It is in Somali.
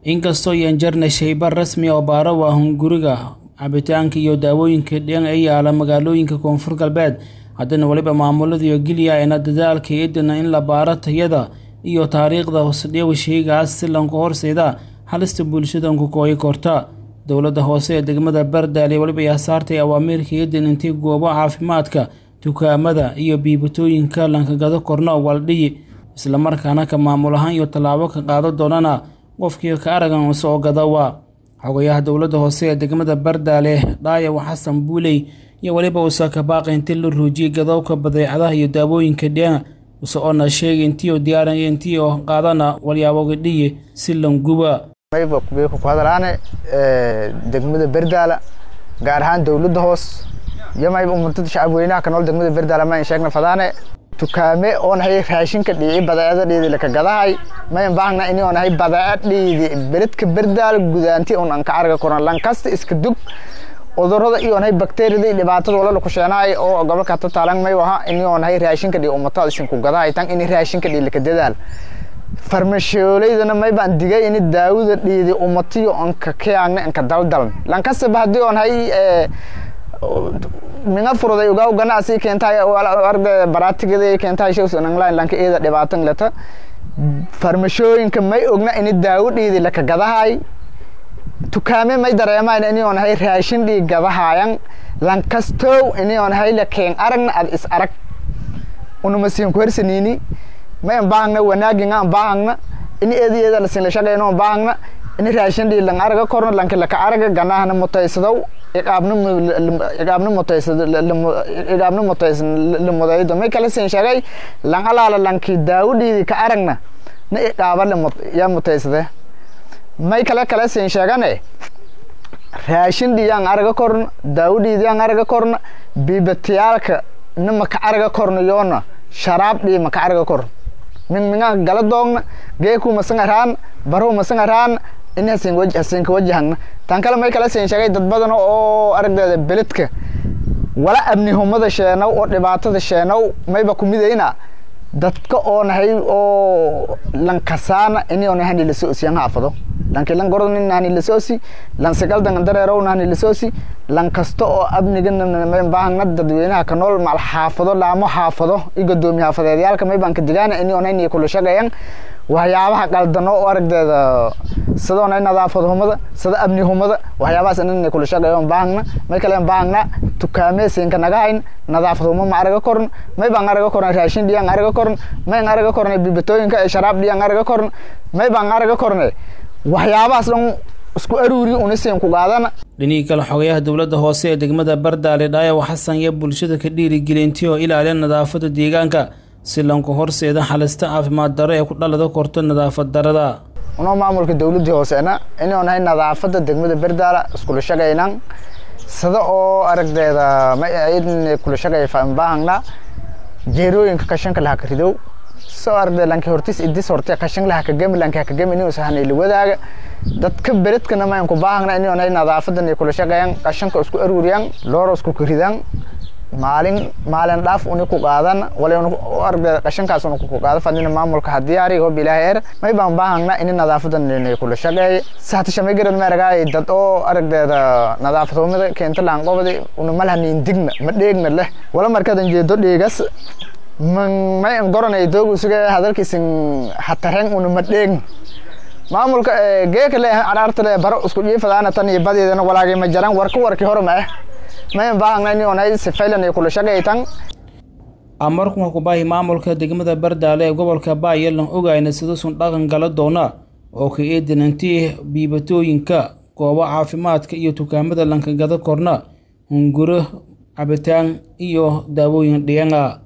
inkastoo yan jarna shaybar rasmi oo baaro waa hunguriga cabitaanka iyo daawooyinka dhan ee yaala magaalooyinka koonfur galbeed haddana weliba maamuladiiyo geliya ayna dadaalka eedana in la baaro tayada iyo taariikhda hosdheewa sheygaas si lanku horseeda halista bulshadanku kooyi korta dowladda hoose ee degmada bardaale weliba ayaa saartay awaamiirka eedan intii goobo caafimaadka dukaamada iyo biibatooyinka lankagado korno waldhiyi islamarkaana ka maamul ahaan iyo tallaabo ka qaado doonana qofkii ka aragan soo gadawa xogayaha dowladda hoose ee degmada bardaale dhaayaw xasan buuley iyo weliba uusa ka baaqay intii la ruujiyey gadowka badeecadaha iyo daawooyinka dheena use oona sheegay intii diyaaran iyo intii oo qaadana walyaaboga dhiyi si languba mayba ku hadalaane degmada berdaala gaar ahaan dowladda hoos iyo mayba ummadada shacab weynaha ka nool degmada berdaala ma sheegna fadaane tukaame oon hay raashinka dhiici badeecada dhiidi laka gadahay mayn baahna ini oon hay badeeca dhiidi beledka berdaala gudaanti oon anka arga koran lankasta iska dug cudurada iyo hay bakteeriyada iyo dhibaatada wala ku sheenaay oo gobolka tataalan may waha ini oon hay raashinka dhii ummatada shinku gadahay tan ini raashinka dhii laka dadaal farmashoolaydana may baan digay ini daawada dhiidi ummatiyo anka keagna anka daldaln lankastaba haddii oon hay minga furuday ugaa ganacsi keentahay arda baraatigeeda keentahay shows online lanka eeda dhibaatan leta farmashooyinka may ogna ini daawo dhiidi laka gadahay tukaame may dareemaan ini oon hay raashin dhii gadahayan lankastow ini oon hay lakeen aragna ad is arag unamasiin kuhersanini may an baahagna wanaagina an baahagna ini eedi eeda lasin la shaqeyno an baahagna ini raashin dhii lang araga korno lanka laka araga ganahana mutaysadow iqaabna iqaabna mutaysad iqaabna mutaysan lamudaydo may kala sin shaqay lang alaala lanki daawudhiidi ka aragna na iqaaba yaa mutaysade may kale kala sin sheegane raashin dhiyaan araga korna daawudhiidiyaan araga korna bibatiyaalka na maka araga korna yoona sharaab dhii maka araga korna min minga gala doogna geeku masanga raan baru masanga raan in hasin waj hasin ka wajahna tan kale may kala siin sheegay dad badan oo aragdeeda beledka wala abni humada sheenow oo dhibaatada sheenow mayba ku midayna dadka oo nahay oo lankasaana ini oo nahay la soo siyan haafado lanki lan gordo nin nani la soo si lan sagal dan dareerow nani la soo si lan kasta oo abniga may baahna dadweynaha ka nool mal xaafado laamo xaafado i godoomi xaafadeedyaalka may baan ka digaana ini oo nahay kula shaqeeyaan waxyaabaha qaldano oo aragdeeda sidoo nay nadaafad humada sida abni humada waxyaabahaas inay kula shaqeeyo baahna may kale baahna tukaameysinka naga hayn nadaafad huma ma araga koran may baan araga koran raashin dhiyaan araga koran may araga koran bibatooyinka ee sharaab dhiyaan araga koran may baan araga koran waxyaabahaas dhan isku aruuri unasiin ku qaadana dhinihii kale xogayaha dowladda hoose ee degmada bardaale dhaayaw xasan iyo bulshada ka dhiirigelintii oo ilaaliya nadaafadda deegaanka si lanku horseeda halista caafimaad daro ee ku dhalada korto nadaafad darada unoo maamulka dowladii hooseena inuu nahay nadaafada degmada berdaala iskula shaqaynan sida oo aragdeeda maidn kula shaqay baahangna jeerooyinka kashanka laha ka ridow soo aragdeeda lanki hortis idis horte kashan laha kagemi lanki hakagemi inuu sahan ila wadaaga dadka beledkana mayan ku baahangna inuu nahay nadaafadan kula shaqayan kashanka isku aruuriyan looro isku karidan maalin maalin dhaaf uni ku qaadan wala aragdeeda qashankaas uni ku qaada fadina maamulka hadiyaari oo bilaahi er may baan baahangna in nadaafadan inay kula shaqeey saata shamay garan maaragaay dad oo aragdeeda nadaafad humada keenta laan qobadi una malhanin digna ma dheegna leh wala markadan jeedo dheegas man may an goranay doogu suga hadalkiisin hatareen una ma dheegna maamulka geeka le araarta le baro isku jiifadaana tan iyo badeedana walaagay ma jaran warka warki hore ma ah mayan baahangna in onay sifaylan ay kula shaqaytan amarkun kubaahi maamulka degmada bardaale ee gobolka baayalan ogayna sidasun dhaqan gala doona oo ka eedan intii biibatooyinka goobo caafimaadka iyo dukaamada lankagada korna hunguro cabitaan iyo daawooyin dhiyana